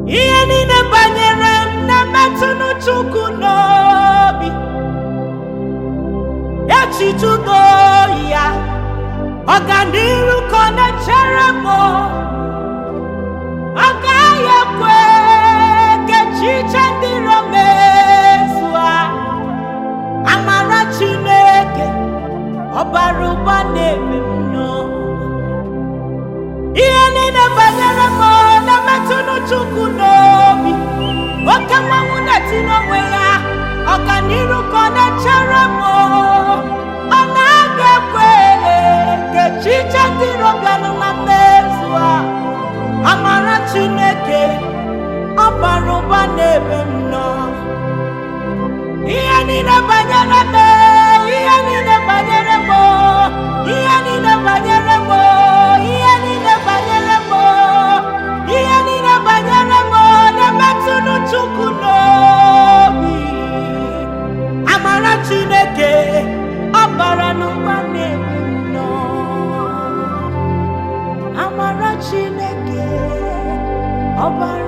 ihe niile banyere m na-emetụnụ Chukwu n'obi echijugo ya ọganiru ka ọ na-echere m ọ gaghị ekwe ka echiche ndị iro mezua amara Chineke ọbara ụba na-eme m n'ọnụ ihe niile banyere m na-emetụnụ Chukwu n'obi oke mmanwụ na-etinye onwe ya ọganiru ka ọ na-echere m ọ na-aga ekwe ka echiche ndị iro bịanụ na mmezu a amara Chineke ọbara ụba na-ebe m nọ ihe niile banyere m ihe niile banyere m ihe niile banyere m ihe niile banyere m ihe niile banyere m na-emetụnụ Chukwu n'obi amara Chineke ọbara n'ụba na-ebe m nọ amara Chineke ọbara